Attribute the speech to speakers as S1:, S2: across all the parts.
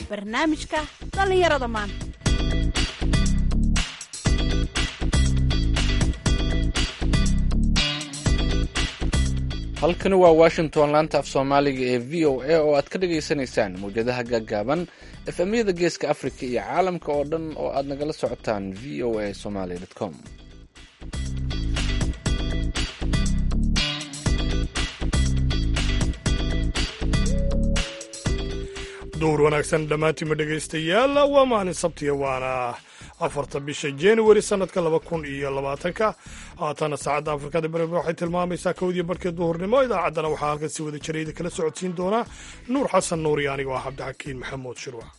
S1: barnaamijka dhallinyarada maanta
S2: halkani waa washington laanta af soomaaliga ee v o a oo aad ka dhagaysanaysaan mawjadaha gaagaaban efemyada geeska africa iyo caalamka oo dhan oo aad nagala socotaan v o a somaly com
S3: duur wanaagsan dhammaantiinma dhegaystayaal waa maalin sabtiya waana afarta bisha januari sanadka laba kun iyo labaatanka haatana saacadda afrikada bariga waxay tilmaamaysaa kowdii barhkii duhurnimo idaacaddana waxaa halkan si wada jirayda kala socodsiin doonaa nuur xasan nuur iyo anigo ah cabdixakiin maxamuud shirwac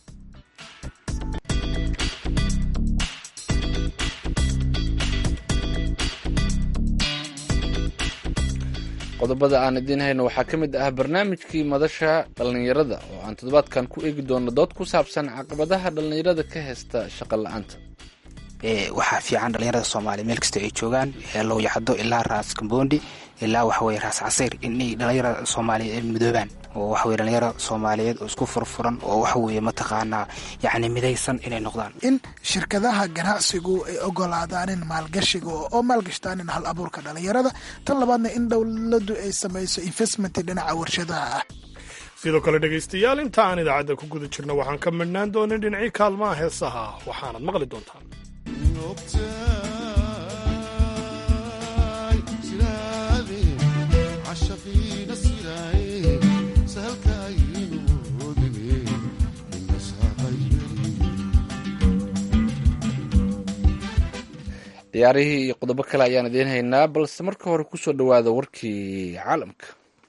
S2: qodobada aan idiin hayno waxaa ka mid ah barnaamijkii madasha dhallinyarada oo aan toddobaadkan ku eegi doono dood ku saabsan caqabadaha dhallinyarada ka haysta shaqo la-aanta
S4: waxaa fiican dhalinyarada soomaaliya meel kasta ay joogaan lowyacdo ilaa raas kambondi ilaa waxaweye raas casiir inay dhalinyarada soomaaliyeed ay midoobaan oo waxaweye dhalinyaro soomaaliyeed oo isku furfuran oo waxaweye mataqaanaa yacni midaysan inay noqdaan
S5: in shirkadaha ganacsigu ay ogolaadaanin maalgashiga oo maalgashtaanin hal abuurka dhalinyarada tan labaadna in dowladdu ay samayso investment dhinaca warshadaha ah
S3: sidoo kale dhegaystayaal inta aan idaacadda ku guda jirno waxaan ka midhnaan doonin dhinacii kaalmaha heesaha waxaanad maqli doontaan
S2: ciyaarihii iyo qodobo kale ayaan idiin haynaa balse marka hore kusoo dhowaada warkii caalamka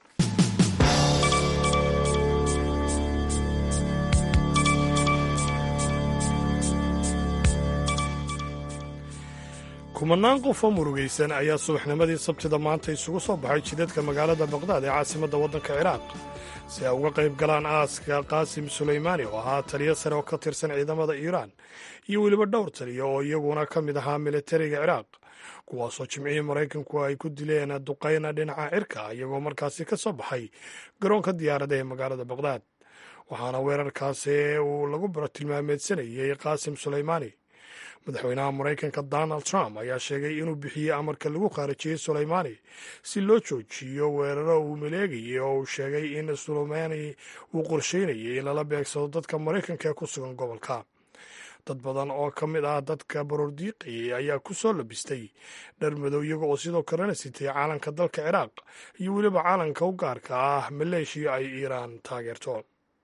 S3: kumanaan qof oo murugaysan ayaa subaxnimadii sabtida maanta isugu soo baxay jidadka magaalada baqdaad ee caasimadda waddanka ciraaq si ay uga qayb galaan aaska qaasim sulaymaani oo ahaa taliyo sare oo ka tirsan ciidamada iiraan iyo weliba dhowr taliyo oo iyaguna ka mid ahaa militariga ciraaq kuwaasoo jimcihii maraykanku ay ku dileen duqayna dhinaca cirka iyagoo markaasi ka soo baxay garoonka diyaarada ee magaalada baqdaad waxaana weerarkaasi uu lagu tilmaameedsanayey qaasim sulaymaani madaxweynaha maraykanka donald trump ayaa sheegay inuu bixiyey amarka lagu khaarajiyey sulaymaani si loo joojiyo weeraro uu maleegayay oo uu sheegay in sulaymaani uu qorsheynayay in lala beegsado dadka maraykanka ee ku sugan gobolka dad badan oo ka mid ah dadka baroordiiqayay ayaa ku soo labistay dhar madow iyaga oo sidoo kalena sitay caalanka dalka ciraaq iyo weliba caalanka u gaarka ah maleeshiya ay iiraan taageerto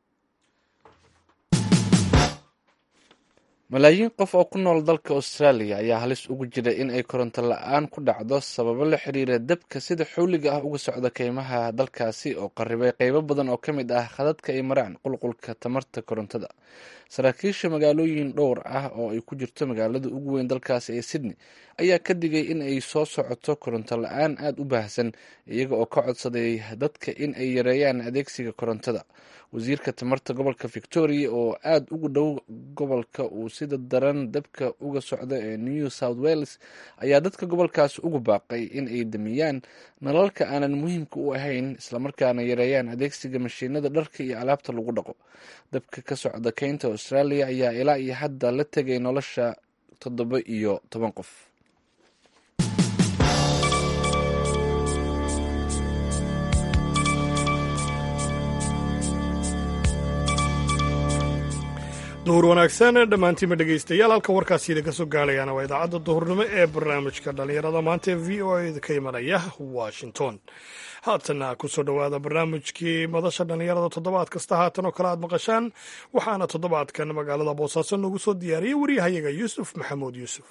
S2: malaayiin qof oo ku nool dalka austraaliya ayaa halis ugu jira in ay koronto la-aan ku dhacdo sababo la xiriira dabka sida xawliga ah uga socda keymaha dalkaasi oo qaribay qeybo badan oo ka mid ah khadadka ay maraan qulqulka tamarta korontada saraakiisha magaalooyin dhowr ah oo ay ku jirto magaalada ugu weyn dalkaasi ee sydney ayaa ka digay in ay soo socoto koronto la-aan aada u baahsan iyaga oo ka codsaday dadka in ay yareeyaan adeegsiga korontada wasiirka tamarta gobolka victoria oo aada ugu dhow gobolka uu sida daran dabka uga socda ee new south wales ayaa dadka gobolkaasi ugu baaqay in ay damiyaan nalalka aanan muhiimka u ahayn islamarkaana yareeyaan adeegsiga mashiinada dharka iyo alaabta lagu dhaqo dabka ka socda keynta australia ayaa ilaa iyo hadda la tegay nolosha toddoba iyo toban qof
S3: duhur wanaagsan dhammaantiinma dhegaystayaal halka warkaasiida ka soo gaadhayaana waa idaacadda duhurnimo ee barnaamijka dhallinyarada maanta ee v o a ka imanaya washington haatana kusoo dhowaada barnaamijkii madasha dhallinyarada toddobaad kasta haatan oo kale aad maqashaan waxaana toddobaadkan magaalada boosaaso noogu soo diyaariyey waryahayaga yuusuf maxamuud yuusuf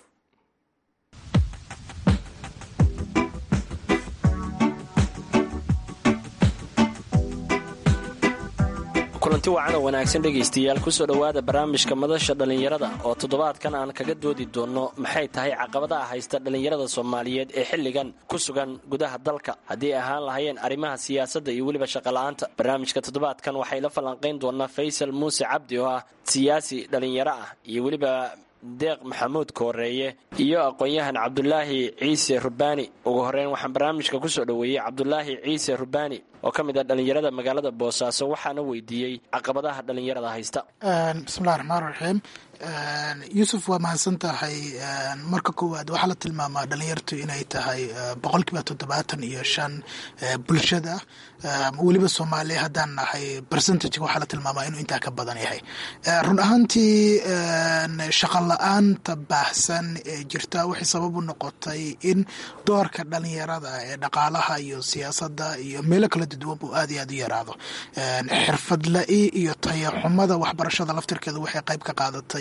S6: kulanti wacan oo wanaagsan dhegaystayaal kusoo dhowaada barnaamijka madasha dhallinyarada oo toddobaadkan aan kaga doodi doonno maxay tahay caqabadaha haysta dhallinyarada soomaaliyeed ee xilligan ku sugan gudaha dalka haddii ay ahaan lahayeen arrimaha siyaasadda iyo weliba shaqola'aanta barnaamijka toddobaadkan waxay la falanqayn doonaa faysal muuse cabdi oo ah siyaasi dhallinyaro ah iyo weliba deeq maxamuud kooreeye iyo aqoon-yahan cabdulaahi ciise rubaani ugu horeyn waxaan barnaamijka kusoo dhoweeyey cabdulaahi ciise rubaani oo ka mid ah dhallinyarada magaalada boosaaso waxaana weydiiyey caqabadaha dhallinyarada haysta
S5: bismillahi raxmaan raxiim yuusuf waa mahadsan tahay marka koowaad waxaa la tilmaamaa dhalinyartu inay tahay boqolkiiba toddobaatan iyo shan bulshada weliba soomaaliya haddaan nahay percentage waxaa la tilmaamaa inuu intaa ka badan yahay run ahaantii shaqo la-aanta baahsan ee jirta waxay sabab u noqotay in doorka dhalinyarada ee dhaqaalaha iyo siyaasadda iyo meelo kala duwan buu aad iyo aad u yaraado xirfad la-i iyo tayaxumada waxbarashada laftirkeeda waxay qayb ka qaadatay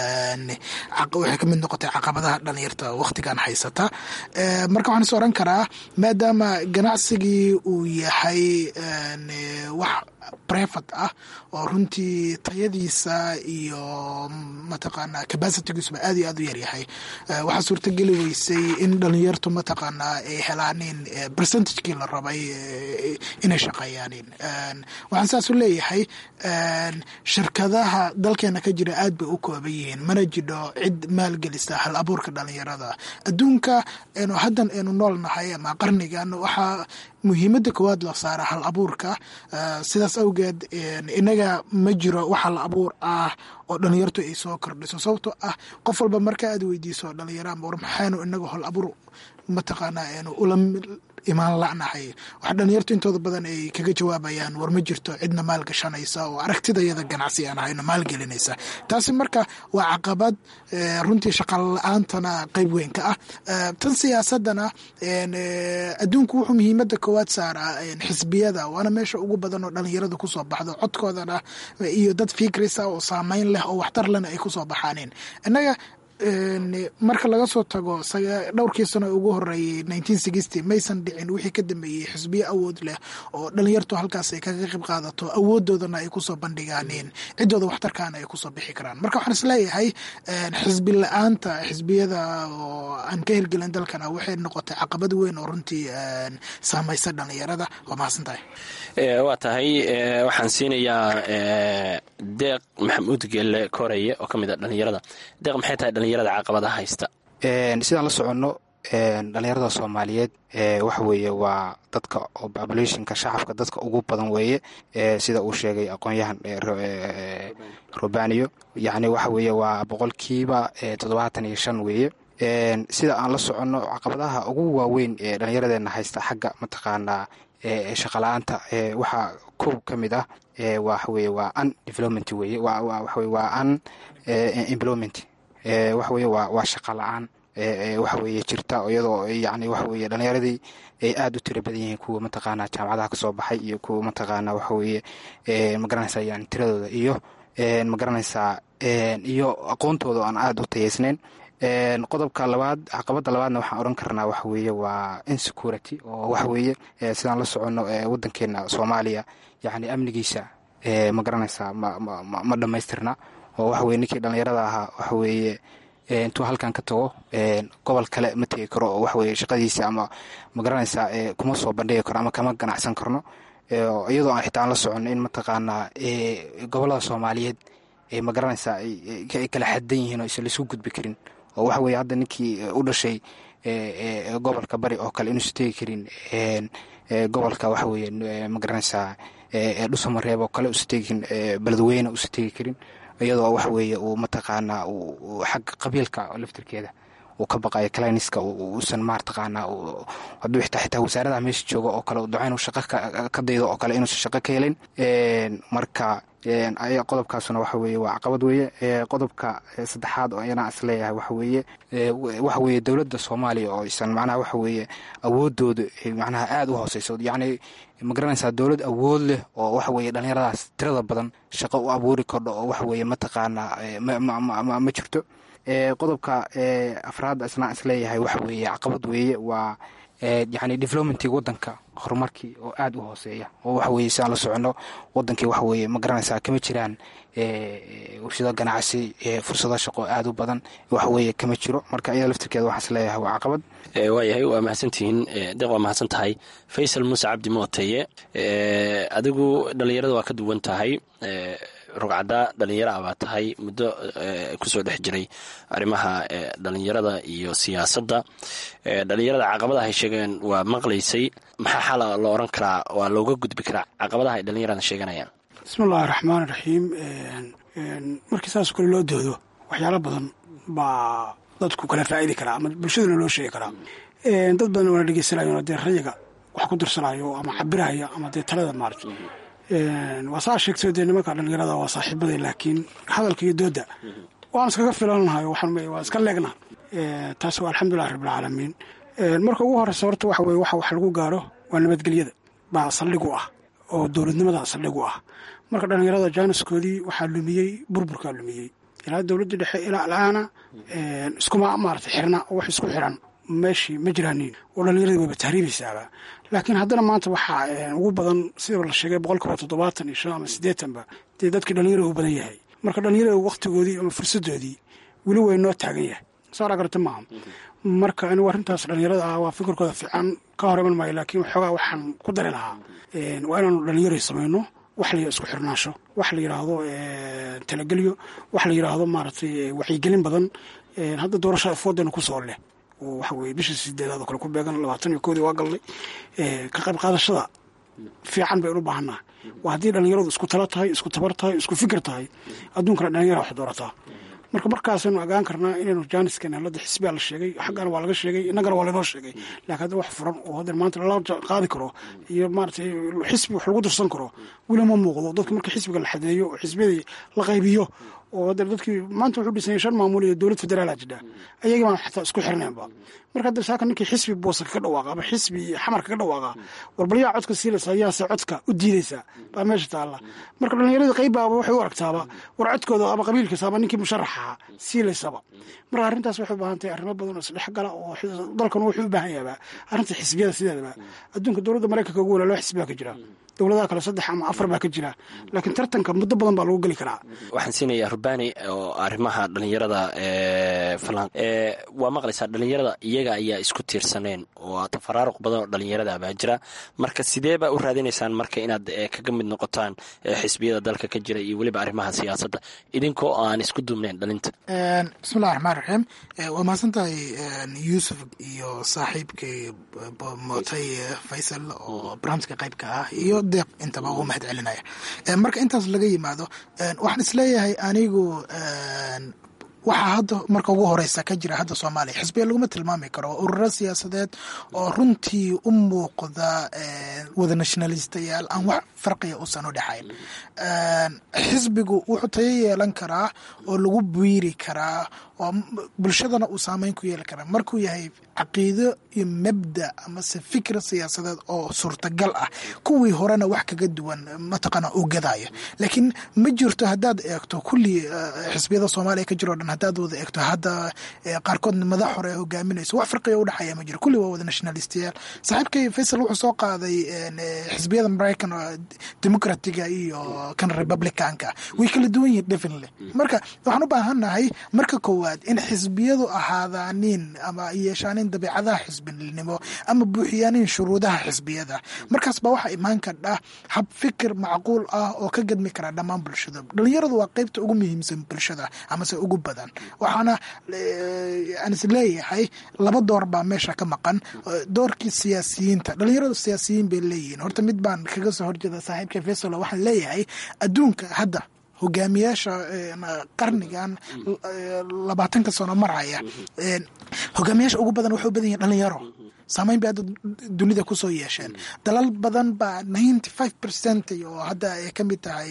S5: waxay ka mid noqotay caqabadaha dhalinyarta wakhtigan haysata marka waxaan is oran karaa maadaama ganacsigii uu yahay wax brevat ah oo runtii tayadiisa iyo mataqaanaa capacitigiisuba aad iyo aad u yaryahay waxaa suurtageli weysay in dhalinyartu mataqaanaa ay helaanin percentagekii la rabay inay shaqeeyaanin waxaan saas u leeyahay shirkadaha dalkeena ka jira aad bay u kooban yihiin mana jidho cid maalgelisa hal abuurka dhalinyarada adduunka enu haddan aynu nool nahay ama qarnigan waxaa muhiimadda koowaad la saara hal abuurka sidaas awgeed inaga ma jiro wax hal abuur ah oo dhalinyartu ay soo kordhiso sababtoo ah qof walba marka aad weydiiso dhalinyara war maxaynu inaga hal abuur mataqaanaa aynu ula imaan la'nahay waxa dhalinyartu intooda badan ay kaga jawaabayaan war ma jirto cidna maal gashanaysa oo aragtidayada ganacsi aan ahayno maalgelinaysa taasi marka waa caqabad runtii shaqa la-aantana qeyb weyn ka ah tan siyaasadana adduunku wuxuu muhiimada koowaad saaraa xisbiyada waana meesha ugu badan oo dhalinyaradu kusoo baxdo codkoodana iyo dad fikrisa oo saameyn leh oo waxtar lena ay kusoo baxaaneen innaga marka laga soo tago dhowrkii sano ugu horeeyey maysan dhicin wixii ka dambeeyey xisbiyo awood leh oo dhalinyartu halkaas ay kaga qayb qaadato awoodoodana ay kusoo bandhigaaneen ciddooda waxtarkaana ay kusoo bixi karaan marka waxaan isleeyahay xisbi la-aanta xisbiyada oo aan ka hirgelin dalkana waxay noqotay caqabad weyn oo runtii saamaysa dhalinyarada waa mahadsan tahay
S6: waa tahay waxaan siinayaa deeq maxamuud geelle koreye oo ka mid a dhalinyarada deeq maxay tahay dhalinyarada caqabadaha haysta
S4: sidaan la soconno dhalinyarada soomaaliyeed waxa weeye waa dadka oo populationka shacabka dadka ugu badan weeye sida uu sheegay aqoon-yahan robaniyo yacni waxa weeye waa boqolkiiba toddobaatan iyo shan weeye sida aan la soconno caqabadaha ugu waaweyn ee dhallinyaradeena haysta xagga mataqaanaa shaqala-aanta waxaa kow ka mid ah waxaweye waa un development weye waxawe waa un employment waxaweye waa waa shaqa la-aan waxaweye jirta iyadoo yani waxaweye dhalinyaradii ay aada u tiro badan yihiin kuwa mataqaanaa jaamacadaha kasoo baxay iyo kuwa mataqaanaa waxaweye magaranaysaa yani tiradooda iyo magaranaysaa iyo aqoontooda aan aada u tayeysnayn qodobka labaad caqabada labaadna waxaan oran karnaa waxa weeye waa insecurity oo waxa weeye sidaan la soconno wadankeena soomaaliya yani amnigiisa ma garanaysaa ma dhammaystirna oo waxa weye ninkii dhallinyarada ahaa waxa weeye intuu halkan ka tago gobol kale ma tegi karo oo waxaweye shaqadiisa ama ma garanaysaa kuma soo bandhigi karo ama kama ganacsan karno iyadoo aan xitaa aan la soconno in mataqaanaa gobolada soomaaliyeed ma garanaysaa ay kala xadan yihiin oo isan laisku gudbi karin oo waxa weye hadda ninkii u dhashay gobolka bari oo kale inuusan tegi karin gobolka waxa weye ma garanaysaa dhusamareeb oo kale usan tegi karin beledweyne usan tegi karin iyadoo waxa weeye uu mataqaanaa xagga qabiilka laftirkeeda uu ka baqayo cliniska uusan mataqaanaa hadduu xitaa xitaa wasaaradaha meesha jooga oo kale daco inuu shaqo ka daydo oo kale inuusan shaqo ka helin marka qodobkaasuna waxa weeye waa caqabad weeye qodobka saddexaad oo ayana is leeyahay waxa weeye waxa weeye dowladda soomaaliya oo isan macnaha waxa weeye awoodooda macnaha aada u hooseyso yacni ma garanaysaa dowlad awood leh oo waxa weeye dhallinyaradaas tirada badan shaqo u abuuri kordho oo waxa weeye mataqaanaa ma jirto qodobka afraad isna is leeyahay waxa weeye caqabad weeye waa yacni developmentii wadanka horumarkii oo aada u hooseeya oo waxa weye si aan la soconno wadankii waxa weye ma garanaysaa kama jiraan warshado ganacsi fursado shaqo aada u badan waxa weye kama jiro marka iyada laftirkeeda waxaan is leeyahay waa caqabad
S6: waayahay waa mahadsantihiin deeq waa mahadsan tahay faysal muuse cabdi mooteye adigu dhallinyarada waa ka duwan tahay rugcadaa dhalinyaro ah baa tahay muddo kusoo dhex jiray arrimaha dhalinyarada iyo siyaasadda dhalinyarada caqabadaha ay sheegeen waa maqlaysay maxaa xala la oran karaa waa looga gudbi karaa caqabadaha ay dhalinyarada sheeganayaan
S7: bismillahi raxmaan raxiim markii saas kale loo doodo waxyaalo badan baa dadku kala faa'idi karaa ama bulshaduna loo sheegi karaa dad badan waana dhegeysanayo dee rayiga wax ku dirsanayo ama cabiraya ama dee talada maarata waa saa sheegtay dee nimanka dhalinyarada waa saaxiibaday laakiin hadalka iyo dooda waan iskaga filannahay waa iska leegna taas waa alxamdulilah rabbilcaalamiin marka ugu horeysa horta waxa weye waxa wax lagu gaaro waa nabadgelyada baa saldhig u ah oo dowladnimada saldhig u ah marka dhalinyarada jaaniskoodii waxaa lumiyey burburkaa lumiyey ilaa dowladda dhexe ilaa alaana iskuma maarata xirna oo wax isku xiran meeshii ma jiraanin oo dhallinyaradii wayba tahriibaysaaba laakiin haddana maanta waxaa ugu badan sida la sheegay boqolkiiba toddobaatan iyo shan ama siddeetanba dee dadkii dhallinyarada u badan yahay marka dhallinyarada wakhtigoodii ama fursaddoodii weli way noo taagan yahay saara garata maaha marka anigu arrintaas dhallinyarada ah waa fikirkooda fiican ka hor iman maayo laakiin waxoogaa waxaan ku dari lahaa waa inaanu dhallinyaro samayno wax la isku xirnaasho wax la yidhaahdo talagelyo wax la yidhaahdo maaragtay wacyigelin badan hadda doorashada foodana kusoo leh oo waxa weye bisha sideedaad oo kale ku beegan labaatan iyo koodii waa galnay ka qayb qaadashada fiican baynu u baahannaha waa haddii dhallinyaradu isku talo tahay isku tabar tahay isku fikir tahay adduunkana dhalinyara wax doorataa marka markaasaynu ogaan karnaa inaynu jaaniskan hadda xisbigaa la sheegay xaggana waa laga sheegay innagana waa laynoo sheegay laakiin hadda wax furan oo hadda maanta lala qaadi karo iyo maaratay xisbi wax lagu dirsan karo weli ma muuqdo dadka marka xisbiga la xadeeyo oo xisbiyadii la qaybiyo oo hadda dadkii maanta wuxuu dhisanya shan maamul iyo dowlad federaala jidha ayagii baan xataa isku xirnaynba marka hadda saaka ninkii xisbi boosa kaga dhawaaqa ama xisbi xamar kaga dhawaaqa warbalyaa codka siilaysa yaase codka u diidaysa baa meesha taalla marka dhallinyaradii qaybaaba waxay u aragtaaba war codkooda ama qabiilkiisa ama ninkii musharaxaha siilaysaba marka arrintaas waxay u baahan tahay arrimo badan oo isdhex gala oo dalkan wuxuu u baahan yahabaa arrinta xisbiyada sideedaba adduunka dowladda maraykanka ugu wala loo xisbiyaa ka jira dowladaha kale saddex ama afar baa ka jira laakiin tartanka muddo badan baa lagu geli karaa
S6: waxaan siinayaa rubani oo arrimaha dhalinyarada waa maqlaysaa dhalinyarada iyaga ayaa isku tiirsaneen oo tafaraaruq badan oo dhalinyarada baa jira marka sidee baa u raadinaysaan marka inaad kaga mid noqotaan xisbiyada dalka ka jira iyo weliba arrimaha siyaasadda idinkoo aan isku duubnayn dhalinta
S5: bismillahi raxmaan raxiim waa mahadsan tahay yuusuf iyo saaxiibkay mootay faysal oo barnaamijka qaybka ah iyo deeq intaba ugu mahad celinaya marka intaas laga yimaado waxaan isleeyahay anigu waxaa hadda marka ugu horeysa ka jira hadda soomaaliya xisbiya laguma tilmaami karo ururo siyaasadeed oo runtii u muuqda wada nationalistayaal aan wax farqiga uusan u dhexayn xisbigu wuxuu tayo yeelan karaa oo lagu biiri karaa oo bulshadana uu saameyn ku yeeli karaa markuu yahay caqiido iyo mabda amase fikir siyaasadeed oo suurtagal ah kuwii horena wax kaga duwan mataqaana uu gadaayo laakiin ma jirto haddaad eegto kulli xisbiyada soomaaliya ka jiro o dhan haddaad wada eegto hadda qaarkoodna madax hore ee hogaaminayso wax farqiga u dhexeeya ma jiro kulli waa wada nationalistayaal saaxiibkay faysal wuxuu soo qaaday xisbiyada maraykan democratiga iyo kan republicanka way kala duwan yihin definitely marka waxaan u baahannahay marka koowaad in xisbiyadu ahaadaanin ama yeeshaanin dabeicadaha xisbinimo ama buuxiyaanin shuruudaha xisbiyada markaas baa waxaa imaan kardha hab fikir macquul ah oo ka gadmi kara dhammaan bulshada dhalinyaradu waa qeybta ugu muhiimsan bulshada amase ugu badan waxaana aan is leeyahay laba door baa meesha ka maqan doorkii siyaasiyiinta dhalinyaradu siyaasiyiin bay leeyihiin horta mid baan kaga soo horjeeda saaxiibka fesalo waxaan leeyahay adduunka hadda hogaamiyaasha qarnigan labaatanka sano maraya hogaamiyaasha ugu badan waxay u badan yihin dhalinyaro saameyn bay hadda dunida kusoo yeesheen dalal badan baa ninety five percent oo hadda ay ka mid tahay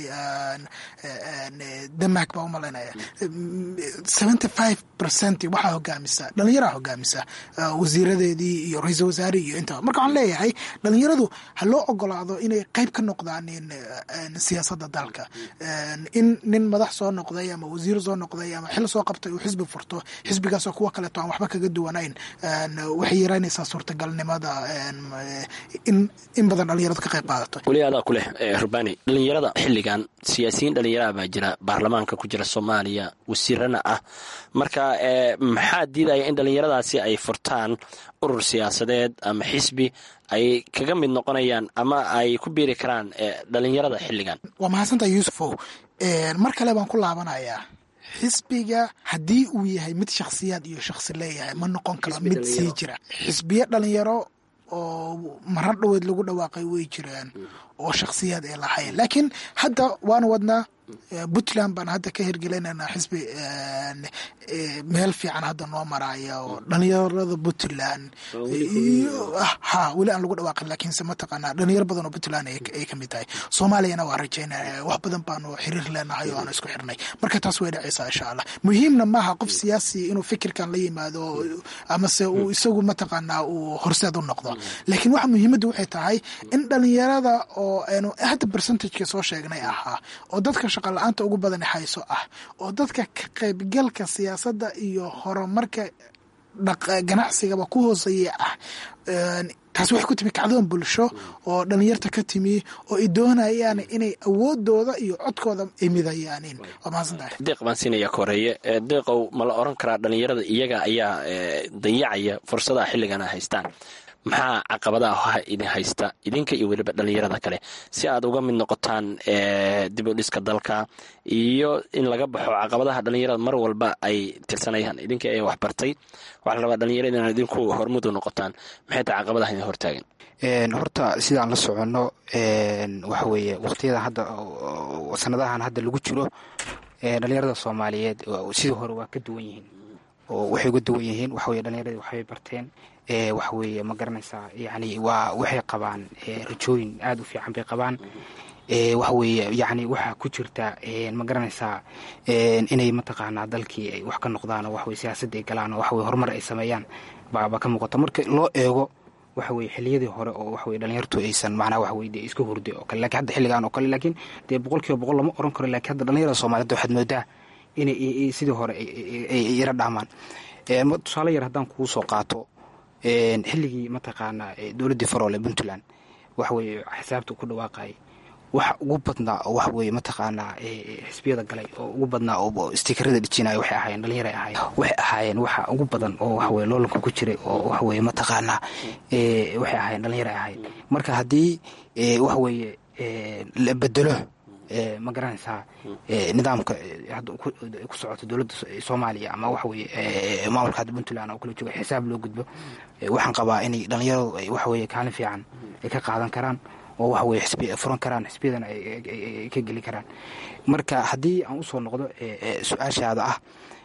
S5: denmark baa umalaynaya seventy five percent waxaa hogaamisa dhalinyaraa hogaamisa wasiiradeedii iyo ra-iisal wasaarihii iyo intaba marka waxaan leeyahay dhalinyaradu ha loo ogolaado inay qeyb ka noqdaan siyaasadda dalka in nin madax soo noqday ama wasiir soo noqday ama xil soo qabtay uu xisbi furto xisbigaasoo kuwa kaleeto aan waxba kaga duwanayn waxay yaraynaysaa suurtagalnimada in in badan dhalinyaradu ka qayb qaadato
S6: weli adaa ku leh rubani dhalinyarada xilligan siyaasiyiin dhalinyaraha baa jira baarlamaanka ku jira soomaaliya wasiirana ah marka maxaa diidaya in dhalinyaradaasi ay furtaan urur siyaasadeed ama xisbi ay kaga mid noqonayaan ama ay ku biiri karaan dhalinyarada xilligan
S5: waa mahadsantaha yuusufow mar kale baan ku laabanayaa xisbiga haddii uu yahay mid shakhsiyaad iyo shakhsi leeyahay ma noqon karo mid sii jira xisbiyo dhalinyaro oo marar dhoweed lagu dhawaaqay way jiraan oo shakhsiyaad ay lahayn laakiin hadda waanu wadnaa puntland baan hadda ka hirgelinanaa xisbi meel fiican hadda noo maraya oo dhalinyarada puntland ha weli aan lagu dhawaaqin laakiinse mataqaanaa dhalinyaro badan oo puntland ay kamid tahay soomaaliyana waa rajaynaya wax badan baanu xiriir leenahay oo aanu isku xirnay marka taas way dhacaysaa insha allah muhiimna maaha qof siyaasi inuu fikirkan la yimaado amase uu isagu mataqaanaa uu horseed u noqdo laakiin waxa muhiimaddu waxay tahay in dhalinyarada oo aynu hadda percentageka soo sheegnay ahaa oo dadka shaqa la-aanta ugu badan hayso ah oo dadka ka qaybgalka siyaasadda iyo horumarka ganacsigaba ku hooseeya ah taas waxay ku timi kacdoon bulsho oo dhalinyarta ka timi oo ay doonayaan inay awoodooda iyo codkooda ay midayaanin waa mahadsantahay
S6: deeq baan siinaya koreeye deeqow ma la oran karaa dhalinyarada iyaga ayaa dayacaya fursadaha xilligana haystaan maxaa caqabadaha idin haysta idinka iyo weliba dhalinyarada kale si aad uga mid noqotaan dib u dhiska dalka iyo in laga baxo caqabadaha dhalinyarada mar walba ay tirsanayaan idinka ee waxbartay waxaa la rabaa dhalinyarada inaan idinku hormudu noqotaan maxay tahay caqabadaha idin hortaagan
S4: horta sidaan la soconno waxa weeye waqtiyada hadda sanadahan hadda lagu jiro dhalinyarada soomaaliyeed sidii hore waa ka duwan yihiin oo waxay uga duwan yihiin waxaweye dhalinyaradi waxbay barteen waxaweeye ma garanaysaa yani waa waxay qabaan rajooyin aada u fiican bay qabaan waxaweeye yani waxaa ku jirta ma garanaysaa inay mataqaanaa dalkii ay wax ka noqdaan oo waxaweye siyaasadda ay galaan oo waxaweye horumar ay sameeyaan baaba ka muuqata marka loo eego waxa weye xiliyadii hore oo waxaweye dhalinyartu aysan macnaha waxaweye dee iska hurday oo kale lakin hadda xilligan oo kale laakiin dee boqol kiiba boqol lama oran karo lakin hadda dhalinyarada soomaaliyed waxaad moodaa inay sidii hore ay yara dhaamaan tusaale yar haddaan kugu soo qaato xilligii mataqaanaa dowladdii faroole puntland waxaweye xisaabta ku dhawaaqayay waxa ugu badnaa oo waxaweye mataqaanaa xisbiyada galay oo ugu badnaa oo stikerada dhijinaya waxay ahaayeen dhalinyara ahaayeen waxay ahaayeen waxa ugu badan oo waxaweye loolanka ku jiray oo waxaweye mataqaanaa waxay ahaayeen dhalinyara ahaayeen marka haddii waxaweye la bedelo ma garanaysaa nidaamka hadda ku socoto dowladda soomaaliya ama waxaweye maamulka hadda puntland oo kala jooga xisaab loo gudbo waxaan qabaa inay dhalinyaradu ay waxaweye kaalin fiican ay ka qaadan karaan oo waxaweye xisbi furan karaan xisbiyadana ay ka geli karaan marka haddii aan usoo noqdo su-aashaada ah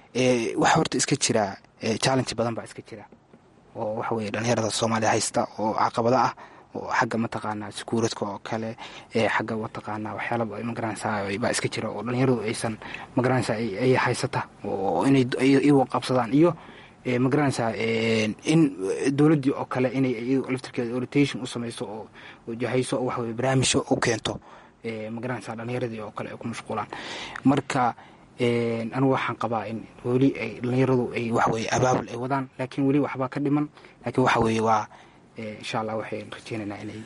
S4: waxa horta iska jira challenge badan baa iska jira oo waxaweye dhalinyarada soomaaliya haysta oo caqabada ah oo xagga mataqaanaa sekuuradka oo kale xagga mataqaanaa waxyaala magaranaysaa baa iska jira oo dhalinyaradu aysan magaranaysaa ay haysata oo inay iyagu qabsadaan iyo magaranaysaa in dowladdii oo kale inay iyadu laftirkeeda orientation u samayso oo jahayso oo waxaweye barnaamijyo u keento magaranaysaa dhalinyaradii oo kale ay ku mashquulaan marka anigu waxaan qabaa in weli ay dhalinyaradu ay waxaweye abaabul ay wadaan laakiin weli waxbaa ka dhiman laakiin waxa weeye waa insha allah waxayn rajeynaynaa inay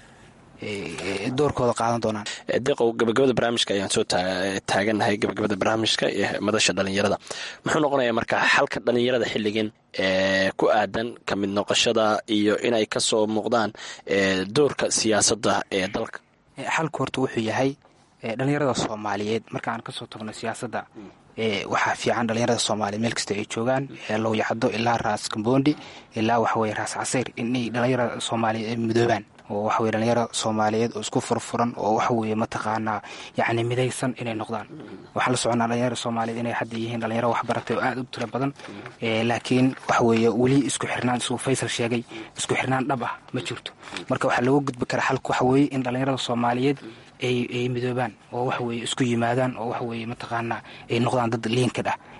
S4: doorkooda qaadan doonaan
S6: deeqow gabagabada barnaamijka ayaan soo taagannahay gabagabada barnaamijka ee madasha dhalinyarada muxuu noqonayaa marka xalka dhalinyarada xilligan ku aadan ka mid noqoshada iyo inay kasoo muuqdaan doorka siyaasadda ee dalka
S4: xalku horta wuxuu yahay dhalinyarada soomaaliyeed markaan kasoo tagno siyaasadda waxaa fiican dhalinyarada soomaaliyeed meel kasta ay joogaan low yacdo ilaa raas kambondi ilaa waxaweye raas casayr inay dhalinyarada soomaaliyeed ay midoobaan oo waxaweye dhalinyaro soomaaliyeed oo isku furfuran oo waxaweye mataqaanaa yacni midaysan inay noqdaan waxaan la soconaa dhalinyarada soomaaliyeed inay hadda yihiin dhalinyaro waxbaratay oo aada u tiro badan laakiin waxaweye weli isku xirnaan siduu faysal sheegay isku xirnaan dhab ah ma jirto marka waxaa looga gudbi karaa xalka waxaweye in dhalinyarada soomaaliyeed ay midoobaan oo waxaweye isku yimaadaan oo waxaweye mataqaanaa ay noqdaan dad liinkad ah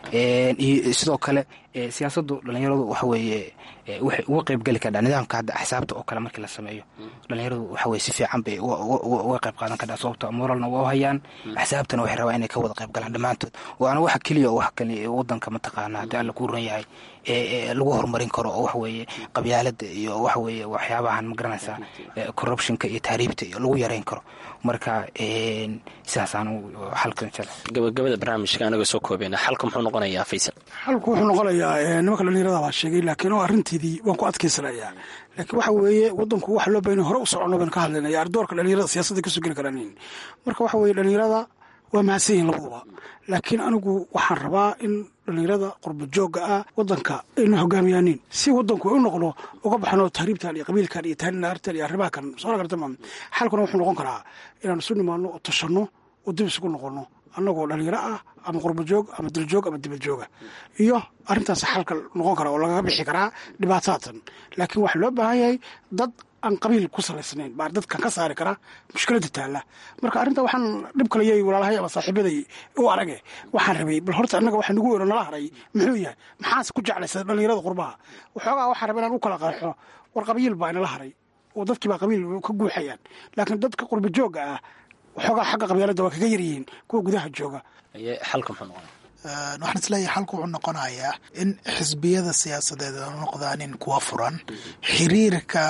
S4: iyo sidoo kale siyaasaddu dhalinyaradu waxa weeye waxay uga qeybgeli kardhaa nidaamka hadda axsaabta oo kale markii la sameeyo dhalinyaradu waxa weye si fiican bay uga qeyb qaadan kardhaa sababto moralna waa u hayaan axsaabtana waxay rabaa inay ka wada qeyb galaan dhammaantood waana waxa keliya oo wax kale wadanka mataqaana haddii alla ku ran yahay lagu horumarin karo oo waxweeye qabyaalada iyo waxweeye waxyaabahan magaranaysaa corruptionka iyo taariibta iyo lagu yareyn karo marka sidaasaan xalka insha
S6: gabagabada barnaamijka anaga soo koobeyna xalka muxuu noqonayaa faysal
S7: xalku wuxuu noqonayaa nimanka dhalinyarada baa sheegay laakiin oo arrinteedii waan ku adkaysanayaa laakiin waxa weeye wadanku waxa loo bahan hore u socono baan ka hadlaynaya ardoorka dhalinyarada siyaasadda kasoo geli karaan marka waxa weeye dhalinyarada waa mahadsan yihin labaduba laakiin anigu waxaan rabaa in dhalinyarada qurba joogga ah wadanka ayna hogaamiyaanin si wadanku ay u noqdo uga baxno tahriibtan iyo qabiilkan iyo taarinaartan iyo arrimaha kan soo gartama xalkuna wuxuu noqon karaa inaan isu nimaano oo tashanno oo dib isugu noqono annagoo dhalinyaro ah ama qurba joog ama diljoog ama dibad jooga iyo arrintaas xalka noqon kara oo lagaga bixi karaa dhibaataatan laakiin waxaa loo baahan yahay dad aan qabiil ku salaysnayn baa dadkan ka saari kara mushkilada taalla marka arrinta waxaan dhib kalayay walaalahay ama saaxiibaday u arage waxaan rabay bal horta annaga waxa nagu weero nala haray muxuu yahay maxaase ku jeclaysa dhalinyarada qurbaha waxoogaa waxaan rabay inaan u kala qeexo war qabiil baa inala haray oo dadkii baa qabiil ka guuxayaan laakiin dadka qurba joogga ah waxoogaa xagga qabyaalada waa kaga yaryihiin kuwa gudaha jooga
S6: xalka muxuu noqonaya
S5: waxaan isleeyahay xalku wuxuu noqonayaa in xisbiyada siyaasadeed noqdaanin kuwa furan xiriirka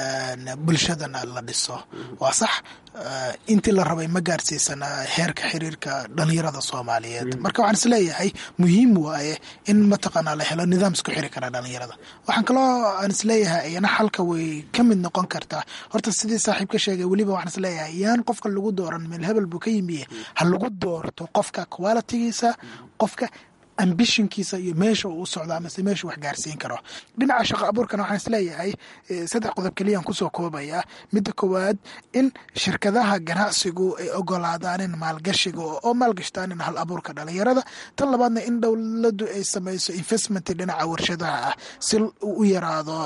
S5: bulshadana la dhiso waa sax intii la rabay ma gaarsiisana heerka xiriirka dhalinyarada soomaaliyeed marka waxaan isleeyahay muhiim waaye in mataqaanaa la helo nidaam isku xiri kara dhalinyarada waxaan kaloo aan isleeyahay iyana xalka way ka mid noqon kartaa horta sidii saaxiib ka sheegay weliba waxaan isleeyahay yaan qofka lagu dooran meel hebel buu ka yimiye ha lagu doorto qofka qualitigiisa qofka ambishonkiisa iyo meesha uu u socdo amase meesha wax gaarsiin karo dhinaca shaqo abuurkana waxaan isleeyahay saddex qodob keliyaan kusoo koobaya midda koowaad in shirkadaha ganacsigu ay ogolaadaanin maalgashiga oo maalgashtaanin hal abuurka dhalinyarada tan labaadna in dowladu ay samayso investment dhinaca warshadaha ah si u yaraado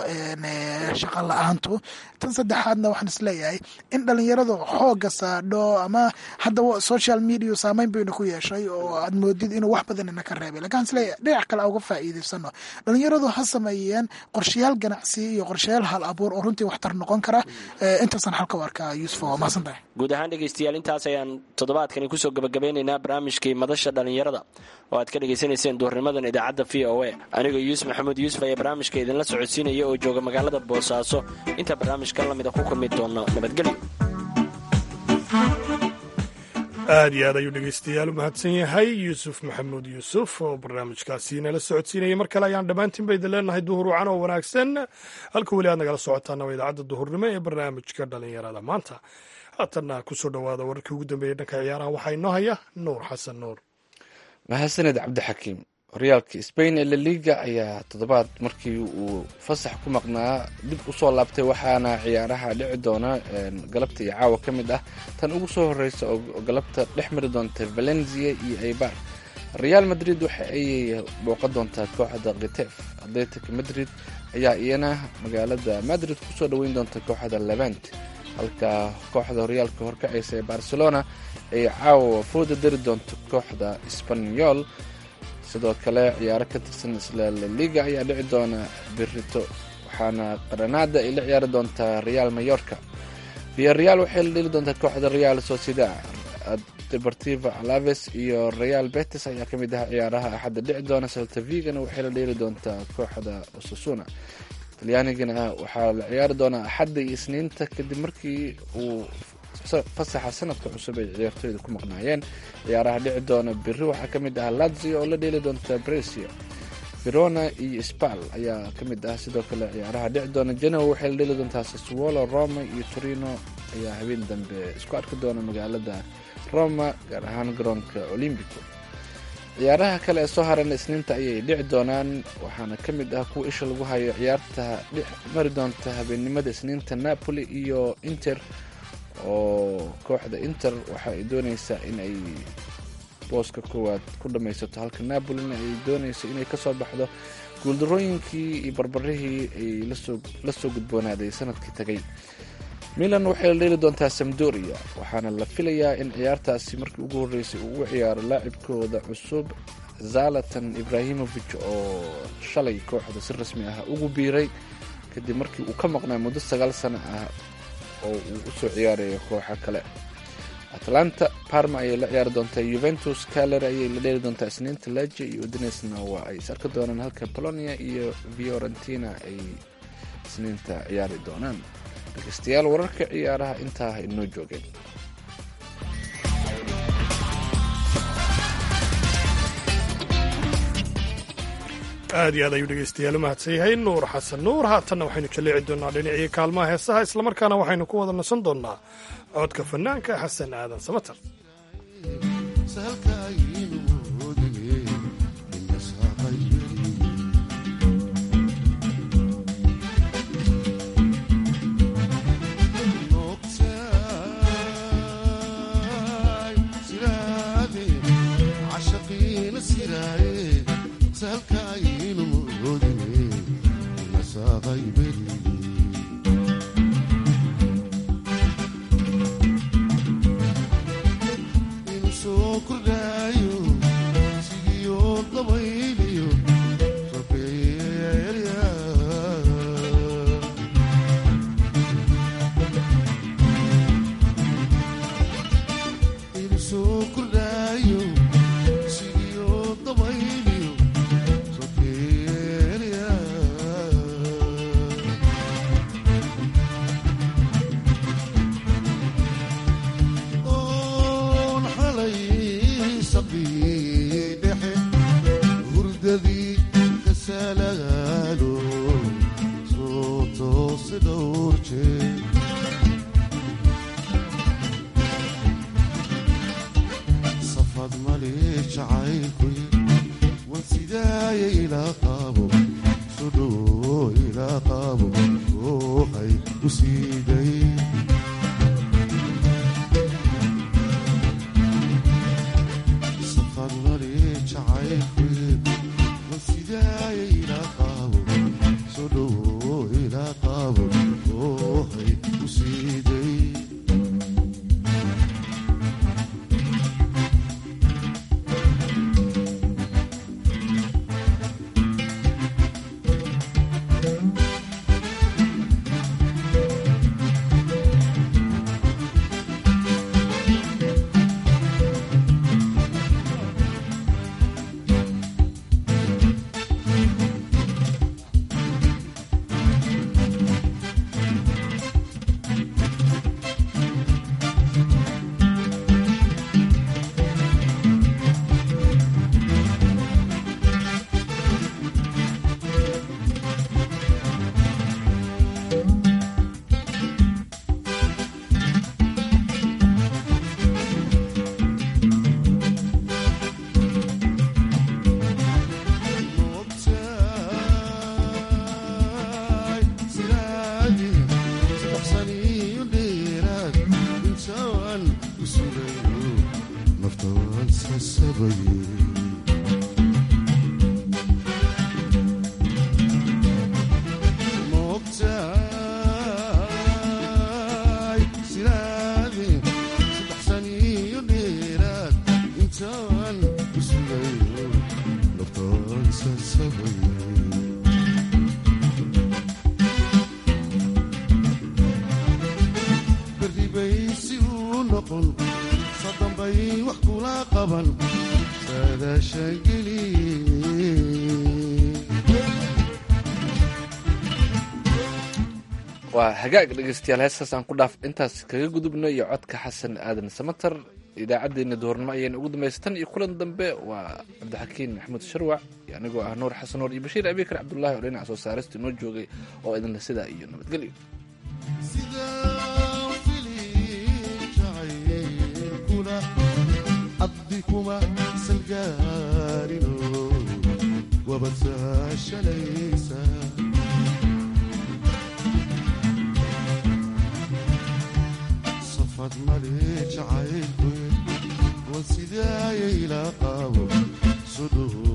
S5: shaqa la-aantu tan saddexaadna waxaan isleeyahay in dhalinyaradu xooga saadho ama hadda social media saameyn bayna ku yeeshay oo aad moodid inuu wax badanina ka reebay lakin isle dhinac kale uga faa'iidaysano dhalinyaradu ha sameeyeen qorshayaal ganacsi iyo qorshayaal hal abuur oo runtii waxtar noqon kara intaasaan xalka u arkaa yuusuf waa mahadsan tahay
S6: guud ahaan dhegaystayaal intaas ayaan toddobaadkani kusoo gabagabeynaynaa barnaamijkii madasha dhalinyarada oo aad ka dhegaysanayseen duurnimadan idaacadda v o a anigoo yuusuf maxamuud yuusuf ayaa barnaamijka idinla socodsiinaya oo jooga magaalada boosaaso inta barnaamijkan lamida ku kulmi doono nabadgelyo
S3: aad iyo aad ayuu dhegeystayaal u mahadsan yahay yuusuf maxamuud yuusuf oo barnaamijkaasi nala socodsiinaya mar kale ayaan dhammaantiin ba idin leenahay duhur wacan oo wanaagsan halka weli aad nagala socotaana waa idaacadda duhurnimo ee barnaamijka dhalinyarada maanta haatanna kusoo dhowaada wararkii ugu dambeeyey dhanka ciyaaraha waxaa inoo haya nuur xasan nuur
S2: mahadsaned cabdixakiim horyaalka sbain ee laliga ayaa toddobaad markii uu fasax ku maqnaa dib usoo laabtay waxaana ciyaaraha dhici doona galabta iyo caawa ka mid ah tan ugu soo horeysa oo galabta dhex mari doonta valencia iyo eibar real madrid waxa ay booqan doontaa kooxda kitef atletic madrid ayaa iyana magaalada madrid kusoo dhoweyn doonta kooxda levant halka kooxda horyaalka horkacaysa ee barcelona ay caawa fooda dari doonto kooxda sbanyol sidoo kale ciyaaro ka tirsan isla laliga ayaa dhici doona berito waxaana granada ay la ciyaari doontaa real mayorka via real waxay la dheli doontaa kooxda real sociedad deportiva alaves iyo real betis ayaa ka mid ah ciyaaraha axadda dhici doona saltavigana waxay la dheeli doontaa kooxda osasuna talyaanigana waxaa la ciyaari doonaa axadda iyo isniinta kadib markii uu fasaxa sanadka cusub ay ciyaartooyda ku maqnaayeen ciyaaraha dhici doona biri waxaa ka mid ah lazio oo la dheeli doonta bresia verona iyo spal ayaa ka mid ah sidoo kale ciyaaraha dhici doona genoa waxay la dheeli doontaa saswolo roma iyo torino ayaa habeen dambe isku arki doona magaalada roma gaar ahaan garoonka olymbico ciyaaraha kale ee soo haran isniinta ayay dhici doonaan waxaana ka mid ah kuwa isha lagu hayo ciyaarta dhex mari doonta habeennimada isniinta napoli iyo inter oo kooxda inter waxa ay dooneysaa in ay booska koowaad ku dhammaysato halka napolina ay dooneyso inay kasoo baxdo guuldarooyinkii iyo barbarihii ay la soo gudboonaaday sanadkii tagay milan waxay la dheeli doontaa samdoria waxaana la filayaa in ciyaartaasi markii ugu horreysay uu u ciyaaro laacibkooda cusub zalatan ibrahimovic oo shalay kooxda si rasmi ah ugu biiray kadib markii uu ka maqnaa muddo sagaal sano ah oo uu usoo ciyaarayo kooxo kale atlanta parma ayay la ciyaari doontaa yuventus caler ayay la dheeri doontaa isniinta laje iyo udinesna waa ay is arki doonaan halka polonia iyo fiorentina ay isniinta ciyaari doonaan dhegeystayaal wararka ciyaaraha intaa inoo joogeen
S3: aad iyo aad ayuu dhegeystayaal u mahadsan yahay nuur xasan nuur haatanna waxaynu jaleeci doonaa dhinacii kaalmaha heesaha islamarkaana waxaynu ku wada nasan doonaa codka fanaanka xasan aadan samatar
S2: waa hagaag dhegeystayaal heestaas aan ku dhaaf intaas kaga gudubno iyo codka xasan aadan samatar idaacaddeenna duhurnimo ayayna ugu dambaysa tan iyo kulan dambe waa cabdixakiin maxamuud sharwac iyo anigoo ah nuur xasan nuur iyo bashiir abikar cabdullaahi oo dhinaca soo saarista inoo joogay oo idinle sidaa iyo nabadgelyo
S8: male jacaylku wan sidaayay la qaabo sudhuhu